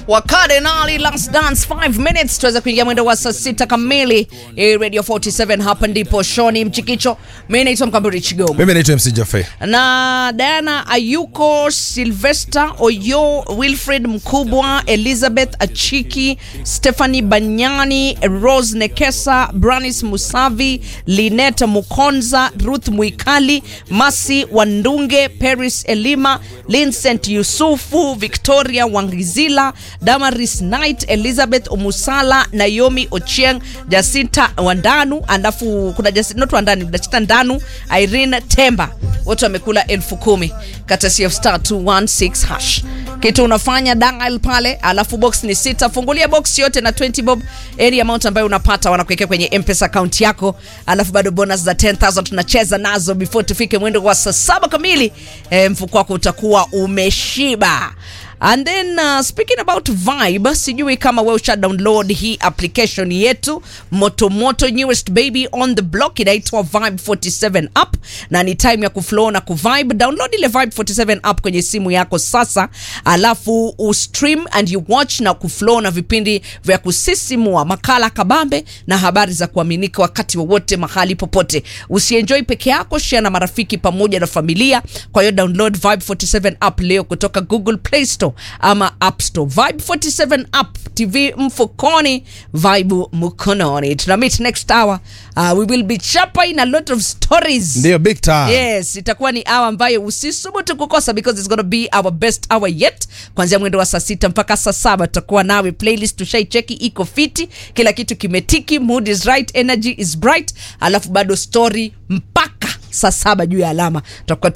wa Cardinal Last Dance 5 minutes tuweza kuingia mwendo wa saa sita kamili. Eh, Radio 47 hapa ndipo Shoni Mchikicho. Mimi naitwa Mkamburi Chigomo. Mimi naitwa MC Jaffe. na Diana Ayuko, Sylvester Oyo, Wilfred Mkubwa, Elizabeth Achiki, Stephanie Banyani, Rose Nekesa, Branis Musavi, Lineta Mukonza, Ruth Mwikali, Masi Wandunge, Paris Elima, Vincent Yusufu, Victoria Wangizila, Damaris Knight, Elizabeth Omusala, Naomi Ochieng, Jacinta Wandanu, alafu kuna Jacinta, not Wandanu, Jacinta Ndanu, Irene Temba wote wamekula elfu kumi katasi of star 216 hash kitu unafanya dial pale alafu box ni sita fungulia box yote na 20 bob any amount ambayo unapata wanakuwekea kwenye mpesa account yako alafu bado bonus za 10000 tunacheza nazo before tufike mwendo wa saa saba kamili e, mfuko wako utakuwa umeshiba And then uh, speaking about Vibe, sijui kama wewe usha download hii application yetu moto moto newest baby on the block inaitwa Vibe 47 app na ni time ya kuflow na kuvibe. Download ile Vibe 47 app kwenye simu yako sasa, alafu ustream and you watch na kuflow na vipindi vya kusisimua, makala kabambe na habari za kuaminika wakati wowote mahali popote. Usienjoy peke yako, share na marafiki pamoja na familia. Kwa hiyo download Vibe 47 app leo kutoka Google Play Store ama App Store. Vibe 47 app, TV mfukoni, Vibe mkononi. Tuna meet next hour. Uh, we will be champagne a lot of stories. Ndio big time. Yes, itakuwa ni hour ambayo usisubutu kukosa because it's gonna be our best hour yet. Kuanzia mwendo wa saa sita mpaka saa saba tutakuwa nawe. Playlist tushaicheki iko fiti, kila kitu kimetiki, mood is right, energy is bright, alafu bado story mpaka saa saba juu ya alama tutakuwa